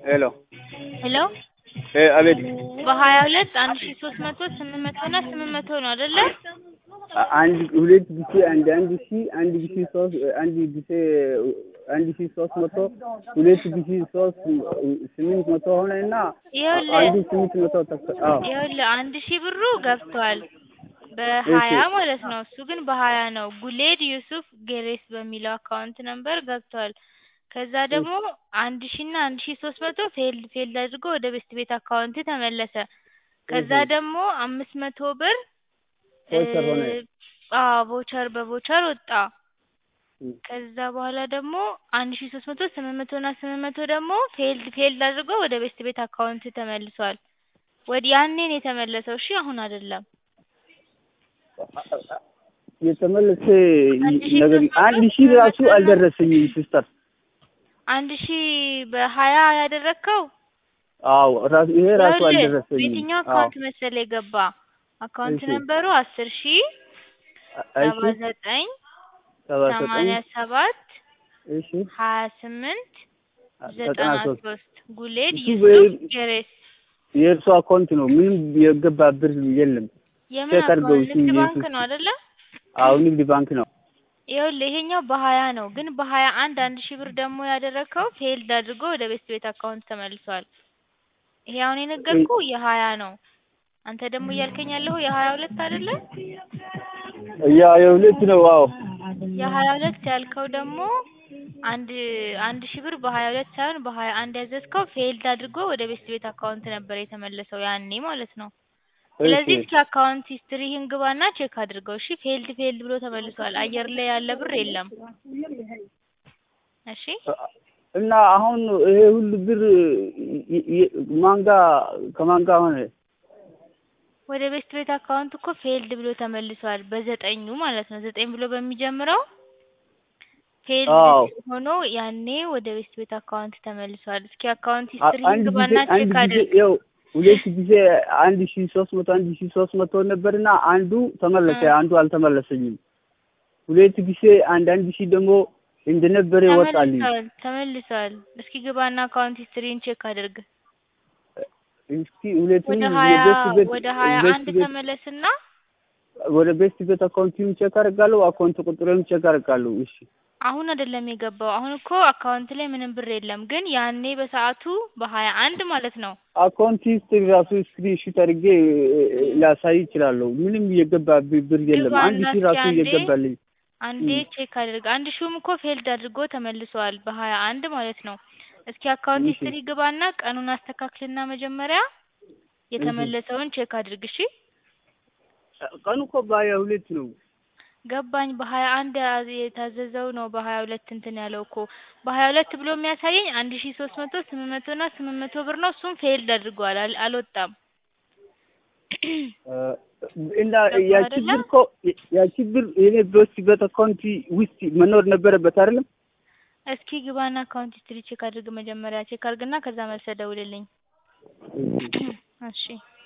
ሄሎ ሄሎ እ አቤት በሀያ ሁለት አንድ ሺ ሶስት መቶ ስምንት መቶ እና ስምንት መቶ ነው አይደለ? አ- አንድ ሁለት ጊዜ አንድ አንድ ሺ አንድ ጊዜ ሶስት አንድ ጊዜ አንድ ሺ ሶስት መቶ ሁለት ጊዜ ሶስት ስምንት መቶ ሆነ እና ይኸውልህ አንዱ ስምንት መቶ ተከ- አዎ ይኸውልህ አንድ ሺህ ብሩ ገብቷል በሀያ ማለት ነው። እሱ ግን በሀያ ነው። ጉሌድ ዩሱፍ ጌሬስ በሚለው አካውንት ነምበር ገብቷል። ከዛ ደግሞ አንድ ሺ እና አንድ ሺ ሶስት መቶ ፌልድ ፌልድ አድርጎ ወደ ቤስት ቤት አካውንት ተመለሰ። ከዛ እህ። ደግሞ አምስት መቶ ብር ቮቸር ሆነ። አዎ ቮቸር በቮቸር ወጣ። እህ። ከዛ በኋላ ደግሞ አንድ ሺ ሶስት መቶ ስምንት መቶ እና ስምንት መቶ ደግሞ ፌልድ ፌልድ አድርጎ ወደ ቤስት ቤት አካውንት ተመልሷል። ወዲ ያኔ ነው የተመለሰው። እሺ አሁን አይደለም። የተመለሰ አንድ ሺህ ነገር ሶስት መቶ አንድ ሺህ ስምንት ራሱ መቶ አልደረሰኝም ሲስተር። አንድ ሺ በሀያ ያደረግከው አዎ ራሱ ይሄ ራሱ ይኸውልህ አልደረሰኝም። በየትኛው አዎ አካውንት መሰለ የገባ አካውንት እሺ ነምበሩ አስር ሺ እሺ ሰባ ዘጠኝ ሰባ ዘጠኝ ሰማንያ ሰባት እሺ ሀያ ስምንት ዘጠና ዘጠና ሶስት ሶስት ጉሌድ እሱ ዩሱፍ በ- ጌሬስ የእርሱ አካውንት ነው። ምንም የገባ ብር የለም። የምን ቼክ አድርገው አካውንት? እሱ ንግድ ባንክ የሱፍ ነው አይደለ? አዎ ንግድ ባንክ ነው። ይኸውልህ ይሄኛው በሀያ ነው፣ ግን በሀያ አንድ አንድ ሺህ ብር ደግሞ ያደረግከው ፌልድ አድርጎ ወደ ቤስት ቤት አካውንት ተመልሷል። ይሄ አሁን የነገርኩ የሀያ ነው። አንተ ደግሞ እያልከኝ ያለሁ የሀያ ሁለት አይደለ? ያ የሁለት ነው። አዎ የሀያ ሁለት ያልከው ደግሞ አንድ አንድ ሺህ ብር በሀያ ሁለት ሳይሆን በሀያ አንድ ያዘዝከው ፌልድ አድርጎ ወደ ቤስት ቤት አካውንት ነበር የተመለሰው ያኔ ማለት ነው። ስለዚህ እሺ እስኪ አካውንት ሂስትሪህን ግባና ቼክ አድርገው። እሺ ፌልድ ፌልድ ብሎ ተመልሷል። አየር ላይ ያለ ብር የለም። እሺ እና አሁን ይሄ ሁሉ ብር ይ- ይ- ማን ጋ ከማን ጋ ሆነ? ወደ ቤስት ቤት አካውንት እኮ ፌልድ ብሎ ተመልሷል። በዘጠኙ ማለት ነው። ዘጠኝ ብሎ በሚጀምረው ፌልድ አዎ ሆኖ ያኔ ወደ ቤስት ቤት አካውንት ተመልሷል። እስኪ አካውንት አ- ሂስትሪህን አንድ ጊዜ ግባና አንድ ቼክ ጊዜ አድርግ። ያው ሁለት ጊዜ አንድ ሺ ሶስት መቶ አንድ ሺ ሶስት መቶ ነበርና አንዱ ተመለሰ፣ እ አንዱ አልተመለሰኝም። ሁለት ጊዜ አንድ አንድ ሺ ደግሞ እንደነበረ ወጣልኝ። ተመልሷል ተመልሷል። እስኪ ግባና አካውንት ሂስትሪን ቼክ አድርግ። እስኪ ሁለቱም ወደ ሀያ የቤስት ቤት ወደ ሀያ ቤስት አንድ ቤት ተመለስና ወደ ቤስት ቤት አካውንቲም ቼክ አደርጋለሁ፣ አካውንት ቁጥሬም ቼክ አደርጋለሁ። እሺ አሁን አይደለም የገባው። አሁን እኮ አካውንት ላይ ምንም ብር የለም፣ ግን ያኔ በሰዓቱ በሀያ አንድ ማለት ነው። አካውንት ሂስትሪ ራሱ ስክሪን ሹት አድርጌ ላሳይ ይችላለሁ። ምንም የገባ ብ- ብር የለም። አንድ ግባና ሺህ እስኪ ራሱ አንዴ እየገባልኝ አንዴ እም፣ ቼክ አድርግ። አንድ ሺውም እኮ ፌልድ አድርጎ ተመልሷል በሀያ አንድ ማለት ነው። እስኪ አካውንት እሺ ሂስትሪ ግባና ቀኑን አስተካክልና መጀመሪያ እሺ የተመለሰውን ቼክ አድርግ። እሺ ቀኑ እኮ በሀያ ሁለት ነው። ገባኝ። በሀያ አንድ ያ- የታዘዘው ነው በሀያ ሁለት እንትን ያለው እኮ በሀያ ሁለት ብሎ የሚያሳየኝ አንድ ሺ ሶስት መቶ ስምንት መቶ እና ስምንት መቶ ብር ነው። እሱም ፌልድ አድርጓል፣ አል- አልወጣም። እ፣ እና ገባህ ያቺ አይደለ? ብር እኮ ያቺ ብር የኔ ቤስት ቤት አካውንት ውስጥ መኖር ነበረበት አይደለም? እስኪ ግባና አካውንት ሂስትሪ ቼክ አድርግ። መጀመሪያ ቼክ አድርግና ከዛ መልሰህ ደውልልኝ። እሺ እሺ